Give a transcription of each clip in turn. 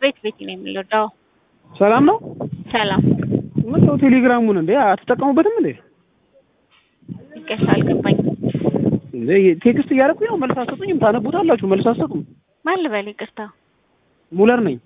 ቤት ቤት ነው የሚለው። ሰላም ነው። ሰላም ምን ነው ቴሌግራሙን እንዴ አትጠቀሙበትም እንዴ? ይቀርታ አልገባኝም። እንዴ ቴክስት እያደረኩኝ ነው፣ መልስ አትሰጡኝም። ታነቡታላችሁ፣ መልስ አትሰጡም። ማን ልበል? ይቅርታ ሙለር ነኝ።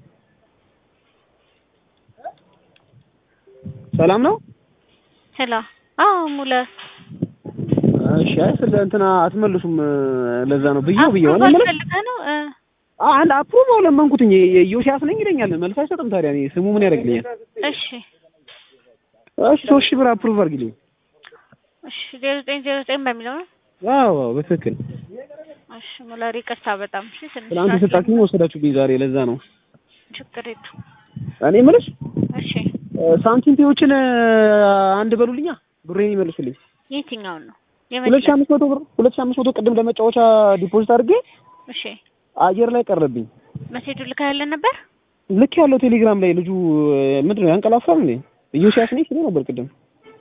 ሰላም ነው። ሄሎ። አዎ ሙለር እሺ። አይ ስለ እንትና አትመልሱም። ለዛ ነው ብዬው ብዬው ነው ማለት ፈልገህ ነው እ አንድ አፕሩቭ ለመንኩትኝ ዮሲያስ ነኝ ይለኛል። መልስ አይሰጥም። ታዲያ እኔ ስሙ ምን ያደርግልኛል? እሺ እሺ ሶስት ሺህ ብር አፕሩቭ አድርግልኝ። እሺ ዜሮ ዘጠኝ ዜሮ ዘጠኝ በሚለው ነው። አዎ አዎ በትክክል እሺ ሙለር ይቅርታ በጣም እሺ። ትንሽ ትናንት ሰዓት የሰጣችሁኝ ወሰዳችሁብኝ ዛሬ። ለዛ ነው ችግር የለውም። እኔ የምልሽ እሺ ሳንቲም ፔዎችን አንድ በሉልኛ፣ ብሬን ይመልሱልኝ። የትኛውን ነው ሁለት ሺህ የመለስ? አምስት መቶ ብር ሁለት ሺህ አምስት መቶ ቅድም ለመጫወቻ ዲፖዚት አድርጌ እሺ አየር ላይ ቀረብኝ። መሴጁ ልካያለን ነበር። ልክ ያለው ቴሌግራም ላይ ልጁ ምንድን ነው ያንቀላፋል እንዴ? ኢዮስያስ ነኝ ሲሉ ነበር ቅድም።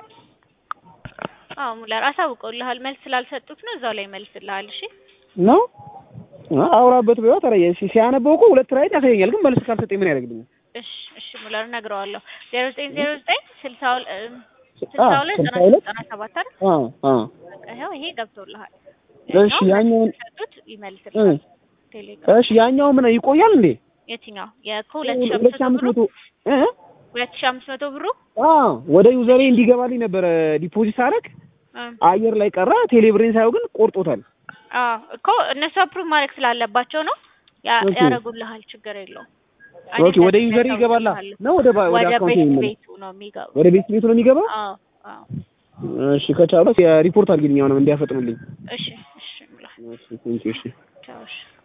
አዎ ሙለር አሳውቀውልሃል። መልስ ስላልሰጡት ነው እዛው ላይ መልስልሃል። እሺ ነው አውራበት በይዋ ታዲያ ሲ- ሲያነበው እኮ ሁለት ራይት ያሳየኛል፣ ግን መልስ ካልሰጠኝ ምን ያደርግልኛል? እሺ እሺ ሙለር እነግረዋለሁ። ዜሮ ዘጠኝ ዜሮ ዘጠኝ ስልሳ ሁለ- እ ስልሳ አዎ፣ ሁለት ስልሳ ዘጠና ሁለት ዘጠና ሰባት አይደል? አዎ አዎ። በቃ ይኸው ይሄ ገብቶልሃል። እሺ ያኛውን ሰጡት ይመልስልሃል። ቴሌግራም እሺ ያኛው ምን ይቆያል እንዴ? የትኛው የከሁለት ሺህ ሁለት ሺህ አምስት አምስት መቶ ብሩ መቶ እ ሁለት ሺህ አምስት መቶ ብሩ አዎ ወደ ዩዘሬ እንዲገባልኝ ነበረ ዲፖዚት አደረግ እ አየር ላይ ቀረ። ቴሌብሬን ሳየው ግን ቆርጦታል። አዎ እኮ እነሱ አፕሩቭ ማድረግ ስላለባቸው ነው ያ- ኦኬ። ያደርጉልሃል። ችግር የለውም። እኔ ኦኬ ወደ እንደዚህ ዩዘሬ ይገባላ ያሳውቅልሃለሁ። ነው ወደ ባ- ወደ ወደ አካውንት ቤት የሚመለስ ቤቱ ነው የሚገባው። ወደ ቤት ቤቱ ነው የሚገባው። አዎ አዎ እሺ ከቻሉ ሪፖርት አድርግልኝ አሁንም እንዲያፈጥኑልኝ። እሺ እሺ ብላ እሺ ቴንኪው እሺ ቻው እሺ